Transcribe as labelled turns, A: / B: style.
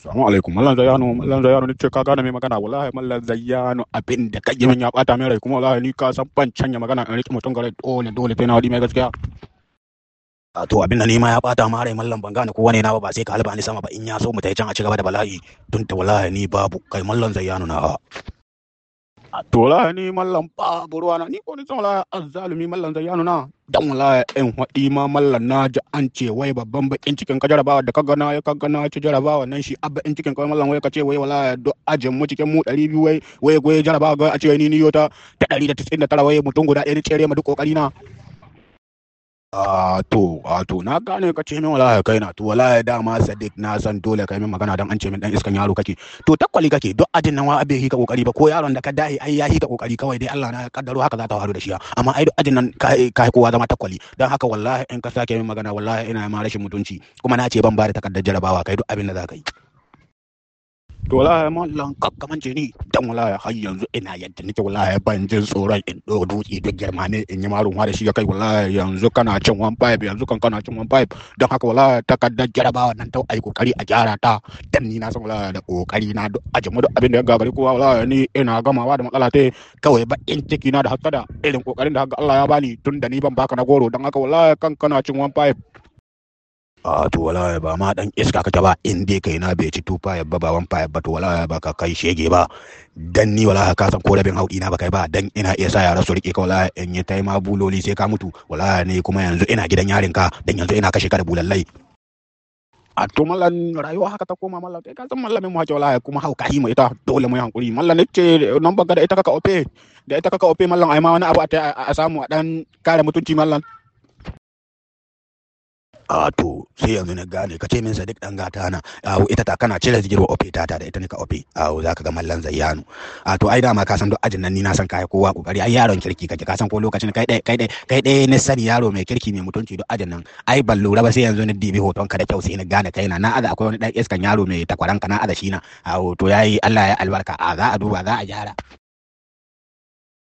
A: Assalamu alaikum mallan Zayyano mallan Zayyano ni ce ka gane mai magana wallahi mallan Zayyano abin da kai min ya bata min rai kuma wallahi ni ka san ban canya magana in riki mutum gare dole dole sai na wadi mai gaskiya a to abin da ni ma ya bata ma rai mallan ban gane ko wane na ba ba sai ka halba ni sama ba in ya so mu tai can a ci gaba da bala'i tun ta wallahi ni babu kai mallan Zayyano na a to wallahi ni mallan babu ruwa na ni ko ni san wallahi azzalumi mallan Zayyano na dan wallahi in haɗi ma mallan na ji an ce wai babban bakin cikin ka jarabawa da ka gana ya ka gana ci jarabawa nan shi abba in cikin ka mallan wai ka ce wai wallahi do ajin mu cikin mu 200 wai wai wai jarabawa ga a ce ni ni yota ta 199 wai mutum guda ɗaya ni tsere ma duk kokari na a to a to na gane ka ce min wallahi kai na to wallahi dama sadiq na san dole kai min magana dan an ce min dan iskan yaro kake to takwali kake duk ajin nan wa abe hika kokari ba ko yaron da ka dahi ai ya hika kokari kawai dai Allah na kaddaro haka za ta faru da shi amma ai duk ajin nan kai kai kowa zama takwali dan haka wallahi in ka sake min magana wallahi ina ma rashin mutunci kuma na ce ban ba da takardar jarabawa kai duk abin da za ka yi to wallahi mallan kakkamance ni dan wallahi har yanzu ina yadda nake wallahi ban jin tsoron in do dutse duk girma ne in yi marun da shi ya kai wallahi yanzu kana cin one pipe yanzu kan kana cin one pipe don haka wallahi takardar jarabawa nan ta ai kokari a gyara ta dan ni na san wallahi da kokari na duk a jama duk abin da ya gagari kowa wallahi ni ina gamawa da matsala ta kawai ba in ciki na da hasada irin kokarin da haka Allah ya bani tun da ni ban baka na goro don haka wallahi kan kana cin one pipe a to wallahi ba ma dan iska kake ba in dai kai na bai ci tufa ya ba baban fa ba to wallahi ba ka kai shege ba dan ni wallahi ka san ko rabin haudi na ba kai ba dan ina iya sa yara su rike ka wallahi in yi tai ma buloli sai ka mutu wallahi ne kuma yanzu ina gidan yarin ka dan yanzu ina kashe ka da bulallai a to mallan rayuwa haka ta koma mallan kai ka san mallamin mu hake wallahi kuma hauka yi mu ita dole mu yi hankuri mallan ne ce nan baka da ita kaka ope da ita kaka ope mallan ai ma wani abu a samu a dan kare mutunci mallan a to sai yanzu na gane ka ce min sadiq dan gata na awo ita ta kana cire zigirwa ofe ta ta da ita ne ka ofe awo zaka ga mallan zayyanu a to ai dama ka san duk ajin nan ni na san kai kowa kokari ai yaron kirki kake ka san ko lokacin kai dai kai dai kai dai ne sani yaro mai kirki mai mutunci duk ajin nan ai ban lura ba sai yanzu ni dibi hoton ka da kyau sai na gane kai na na aza akwai wani dan iskan yaro mai takwaran ka na aza shi na awo to yayi Allah ya albarka a za a duba za a gyara